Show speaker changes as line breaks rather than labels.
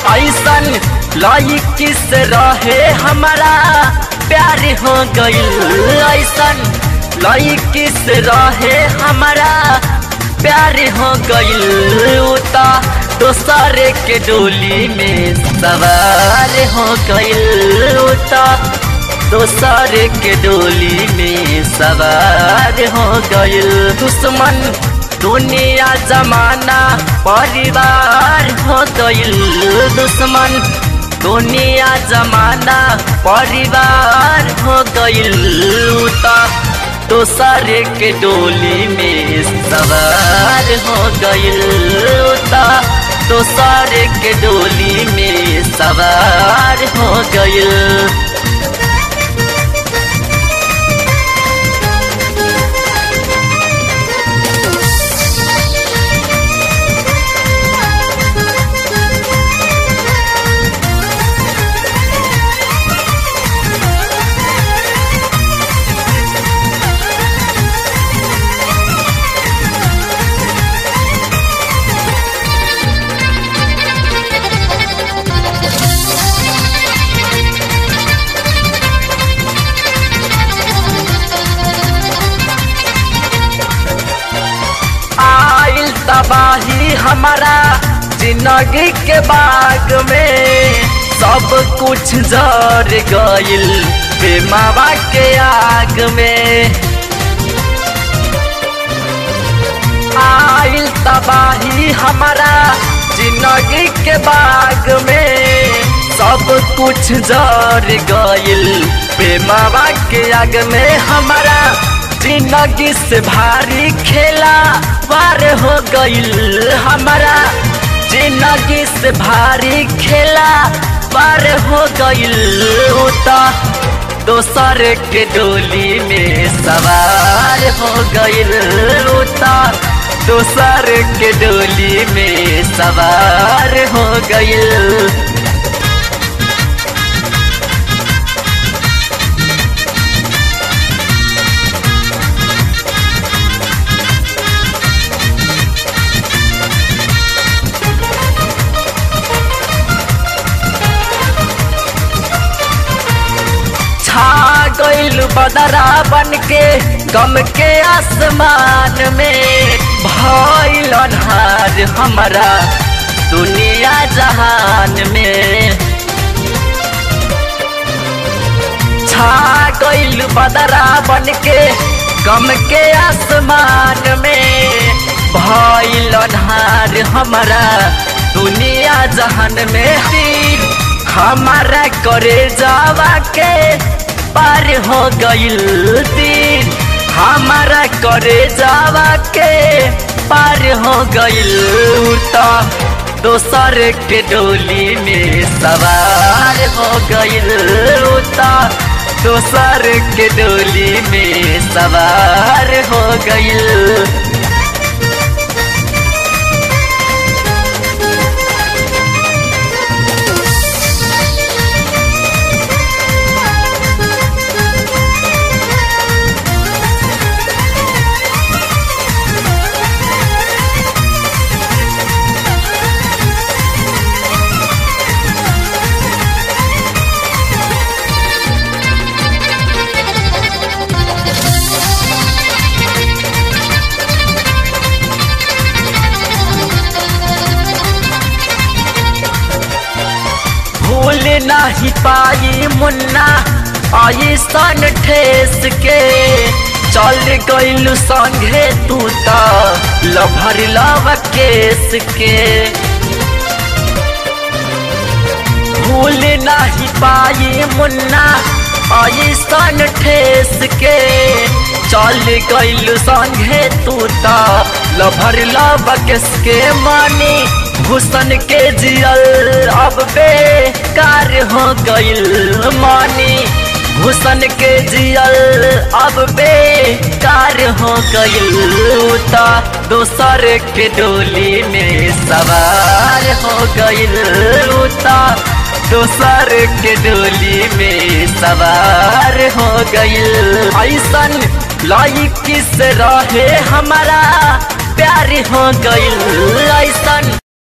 ऐसन लाई किस रहे हमारा प्यार हो गईल ऐसन लाई किस रहे हमारा प्यार हो गईल उता दोसर के डोली में सवार हो गईल उता दोसर के डोली में सवार हो गईल दुश्मन दुनिया जमाना परिवार हो गईल दुश्मन दुनिया जमाना परिवार हो गईल उता दोसर के डोली में सवार हो गईल उता दोसर के डोली में सवार हो गईल आइल तबाही हमारा जिंदगी के बाग में सब कुछ जर गइल बेमावा के आग में आइल तबाही हमारा जिंदगी के बाग में सब कुछ जर गइल बेमावा के आग में हमारा जिंदगी से भारी खेला पार हो गईल हमारा जिंदगी से भारी खेला पार हो गईल उता दोसर के डोली में सवार हो गईल उता दोसर के डोली में सवार हो गईल छा गइल बदरा बन के गम के आसमान में भइल अन्हार हमारा दुनिया जहान में छा गइल बदरा बन के गम के आसमान में भइल अन्हार हमारा दुनिया जहान में तीर हमारा करे जावा के पार हो गइल दिन हमारा करे जावा के पार हो गइल तो दोसर के डोली में सवार हो गइल तो दोसर के डोली में सवार हो गइल भूल नहीं पाई मुन्ना ऐसन ठेस के चल गइल संगे तू तो लभर लव केस के भूल नहीं पाई मुन्ना ऐसन ठेस के चल गइल संगे तू तो लभर लव केस के मानी हुसन के जियल अब बेकार हो गइल मानी हुसन के जियल अब बेकार हो गइल ता दोसर के डोली में सवार हो गइल ता दोसर के डोली में सवार हो गइल ऐसन लाइक किस रहे हमारा प्यार हो गइल ऐसन